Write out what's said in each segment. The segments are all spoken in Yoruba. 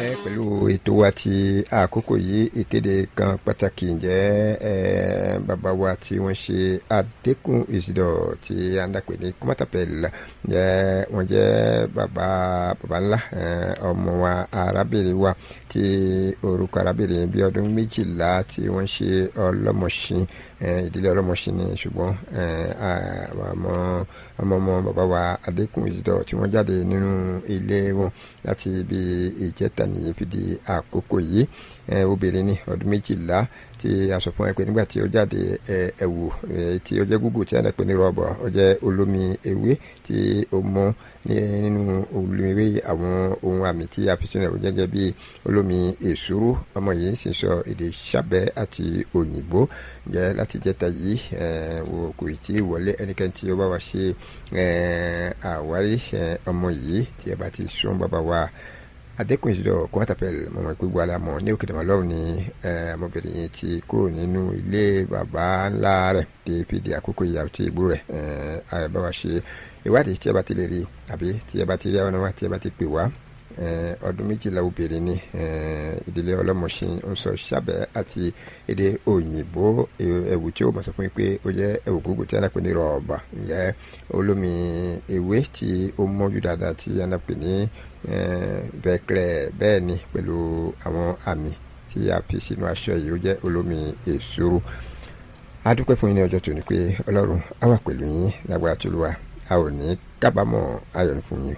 ǹjẹ́ pẹ̀lú ètò wa ti àkókò yìí ìkéde kan pàtàkì ǹjẹ́ bàbá wa tí wọ́n ṣe àdékùn ìsìdọ̀ tí a ń dàpè ní kọ́mátàpẹ̀l ǹjẹ́ wọ́n jẹ́ bàbá bàbá ńlá ọmọ wa arábìnrin wa tí orúkọ arábìnrin bíi ọdún méjìlá tí wọ́n ṣe ọlọ́mọṣin ìdílé ọlọ́mọṣin ni ṣùgbọ́n ọmọ ọmọ ọmọ bàbá wa àdékùn ìsìdọ̀ tí wọ́n jáde nínú ilé wọn láti ibi ìjẹta nìyí fi di àkókò yìí obìnrin ní ọdún méjìlá tí a sọ fún ẹ pé nígbà tí ó jáde ẹ̀wù tí ó jẹ́ gúgù tí a dẹ̀ pé ní rọ́bà ó jẹ́ olómi ewé tí ó mọ́ nínú olómi ewé àwọn ohun àmì tí a fi sínú ẹ̀ ó jẹ́ gẹ́gẹ́ bí olómi èsúrú ọmọ yìí sì sọ èdè sábẹ́ àti òyìnbó jẹ́ láti jẹ́ta yìí wò kò tí ì wọlé ẹnikẹ́ni tí ó bá wa ṣe àwárí ọmọ yìí tí ẹ bá ti sún bàbá wa adékùn ìṣòro kọ́ńtàpẹ̀l mọ̀mọ́ ìpégbó alámọ̀ ní òkè dàmọ́ lọ́rùn ni ọmọbìnrin yìí ti kúrò nínú ilé bàbá ńlá rẹ̀ tí fi di àkókò ìyàwó tí ìgbó rẹ̀ bá wa ṣe ìwádìí tí ẹ bá ti lè rí àbí tí ẹ bá ti rí àwọn ọmọ tí ẹ bá ti pè wá ọdún méjìlá obìnrin ni ìdílé ọlọ́mọṣin ń sọ sábẹ́ àti èdè òyìnbó ẹ̀wù tí ó mọ̀ sọ fún yín pé ó jẹ́ ẹ̀wù gúgù tí a náà pè ní rọ̀ọ̀bà ǹjẹ́ olómi ewé tí ó mọ́jú dáadáa tí a náà pè ní bẹ́ẹ̀kẹ́rẹ́ bẹ́ẹ̀ ni pẹ̀lú àwọn àmì tí a fi sínú aṣọ yìí ó jẹ́ olómi èsúrú a dúpẹ́ fún yín ní ọjọ́ tòní pé ọlọ́run á wà pẹ̀lú yín lágbára tó lù wá a ò ní kábàámọ̀ ayọ̀ ní fún yín.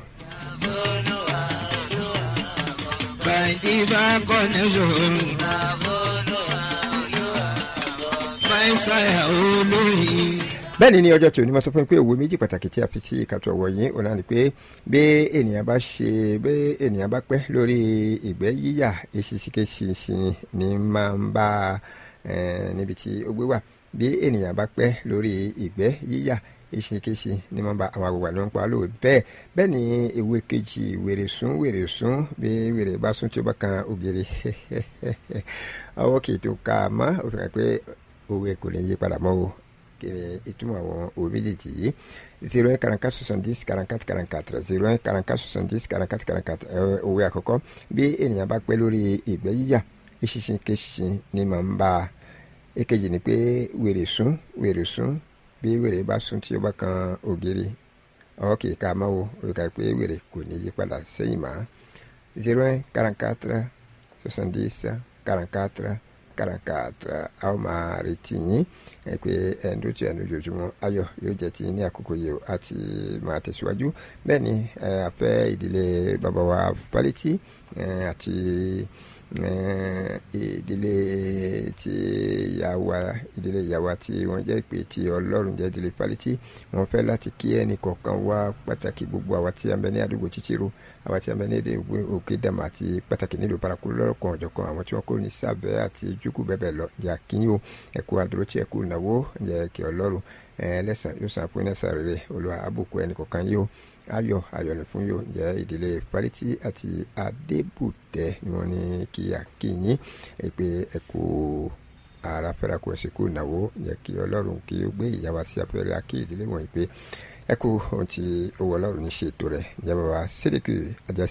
Bàdìbà connection. Máísáyà olórí. bẹ́ẹ̀ ni ní ọjọ́ tí onímọ̀ sọ fún mi pé òwe méjì pàtàkì tí a fi sí ìkàtọ̀ ọ̀wọ̀ yìí òun náà ni pé bí ènìyàn bá ṣe bí ènìyàn bá pẹ́ lórí ìgbẹ́ yíyà eṣinṣinṣinṣin ni máa ń bá níbi tí ó gbé wà bí ènìyàn bá pẹ́ lórí ìgbẹ́ yíyà eṣinṣinṣin ni máa ń bá àwọn àgbègbè ló ń pa lóò bẹ́ẹ̀ bẹ́ẹ̀ ni ewé kejì wèrè sún wèrè sún bí wèrè bá sún tí ó bá kan ògiri ọwọ́ kì í tó ka mọ́ òfin kan pé òwe kò lè yí padà mọ́ o kiri ìtumọ̀ àwọn òwe méjèèjì yìí zero un quarante quatre soixante dix quarante quatre quarante quatre zero un quarante quatre soixante dix quarante quatre quarante quatre òwe àkọ́kọ́ bí ènìyàn bá pẹ́ lórí ìgbẹ́ yíyà eṣinṣin keṣinṣin ni màá ń bá a èkejì ni pé wèrè sún wèrè sún bí wèrè bá sún tí ó bá kan ògiri ọwọ́ kì í ká máa wo olùkà pé wèrè kò ní yí padà sẹ́yìn mọ́ zero un quarante quatre soixante dix quarante quatre kàràkàtà a ó máa retí yín ẹ pé ẹnudójú ẹnudójúmọ́ ayọ̀ yóò jẹ́ ti ní àkókò yìí àti máa tẹ̀síwájú bẹ́ẹ̀ ni àfẹ́ ìdílé bàbá wa pálítì àti ìdílé tí ìyàwó ìdílé ìyàwó tí wọ́n jẹ́ pé tí ọlọ́run jẹ́ ìdílé pálítì wọ́n fẹ́ láti kí ẹnì kọ̀ọ̀kan wá pàtàkì gbogbo àwa tí a ń bẹ ní àdúgbò títírò àwa tí a ń bẹ ní èdè òkè dàmà àti pàtàkì nílùú paraku lọ́rọ̀kan ọ̀jọ̀kan àwọn tí wọ́n kó ní sábẹ́ àti jùkú bẹ́ẹ̀ bẹ́ẹ̀ lọ ǹjẹ́ àkínyìn o ẹ̀kú àdúró tí ẹ̀kú ìnáwó ǹjẹ́ kí ọlọ́run ẹlẹ́sàn yóò sàn fún ẹlẹ́sàn rere olùwà àbùkù ẹnì kọ̀ọ̀kan yìí o ayọ̀ ayọ̀ ní fún yóò ǹjẹ́ ìdílé pariti àti adébùtẹ́ ni wọ́n ní kí àkínyìn pé ẹ̀kú ara fẹ́ra kó ẹ̀sìn kú ìnáwó ǹjẹ́ kí ọlọ́run kí ó gbé ìyàwó sí afẹ́rẹ́ akí ìdílé wọ̀nyí pé ẹ̀kú ohun tí owó ọlọ́run ní ṣètò rẹ̀ ǹjẹ́ bàbá sídìkì ajá